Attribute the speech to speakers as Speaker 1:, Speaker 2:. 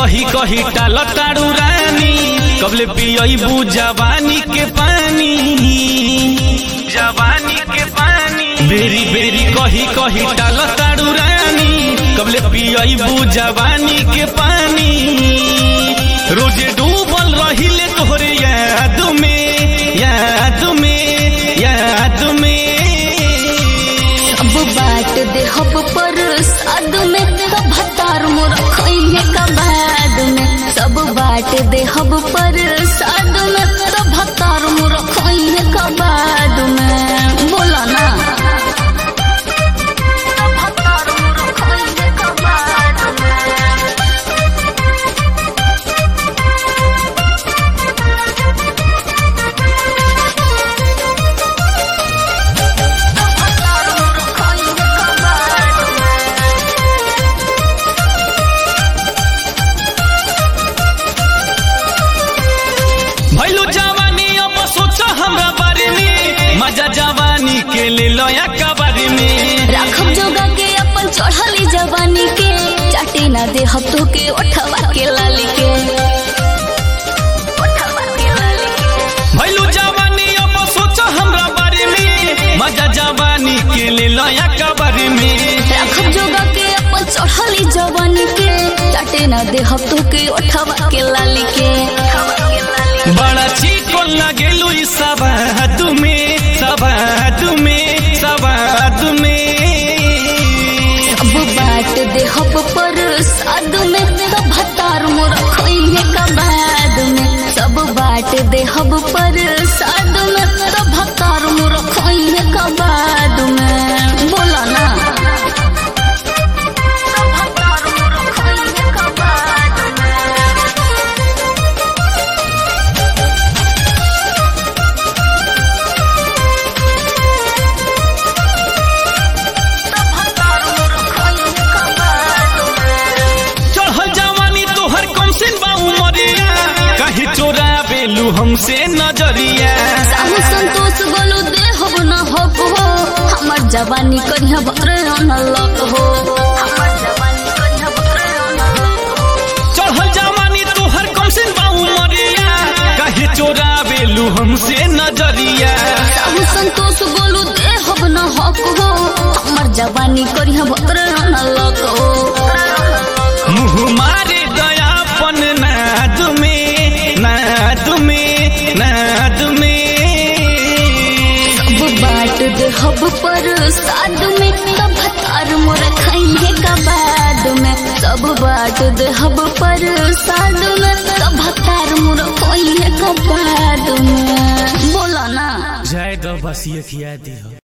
Speaker 1: कही कही टाल तारू रानी कबले पियबू जवानी के पानी जवानी के पानी बेरी बेरी कही कही टाल तारू रानी कबले पियबू जवानी के पानी रोजे डूबल रहिले तोहरे याद में याद में याद में
Speaker 2: अब बाट दे हब पर साद में कब भतार मोर खइहे का बाद में सब बाट दे हब पर साद में कब भतार मोर खइहे का बाद में बोला ना कब भतार मोर खइहे का बाद में भतार मोर खइहे का बाद में
Speaker 1: भैलू जवानी अब सोच हमरा बारे में मजा जवानी के ले लया कबारे में
Speaker 2: राखब जोगा के अपन चढ़ली जवानी के चाटे ना दे हफ्तों के उठवा के लाली के उठवा के लाली के
Speaker 1: भैलू जवानी अब सोच हमरा बारे में मजा जवानी के ले लया कबारे में
Speaker 2: राखब जोगा के अपन चढ़ली जवानी के चाटे ना दे हफ्तों के उठवा के लाली के
Speaker 1: बड़ा चीको लगेलू ई सबाद में सबाद में सबाद में
Speaker 2: अब बाट दे हब पर साद में कब भतार मोर खइहे का बाद में सब बाट दे हब पर साद में कब भतार मोर खइहे का बाद में बोला ना कब भतार मोर खइहे का बाद में कब भतार मोर खइहे का बाद में
Speaker 1: चढ़ल जवानी तोहर कम से बाऊ मरिया कहीं चोरा बेलू हमसे नजरिया
Speaker 2: साहू संतोष बोलू दे हब न हब हो हमर जवानी कन्या बकरे न लग हो हमर जवानी कन्या बकरे न लग हो
Speaker 1: चढ़ल जवानी तोहर कम से बाऊ मरिया कहीं चोरा बेलू हमसे नजरिया
Speaker 2: साहू संतोष बोलू दे हब न हब हो हमर जवानी कन्या बकरे न लग हो
Speaker 1: मुँह मारे दयापन नाद में नाद में नाद में
Speaker 2: सब बाट दे हब पर साद में कब तार मोर खइहे का बाद में सब बाट दे हब पर साद में कब तार मोर खइहे का बाद में बोला ना
Speaker 1: जय दो बस ये खिया दी हो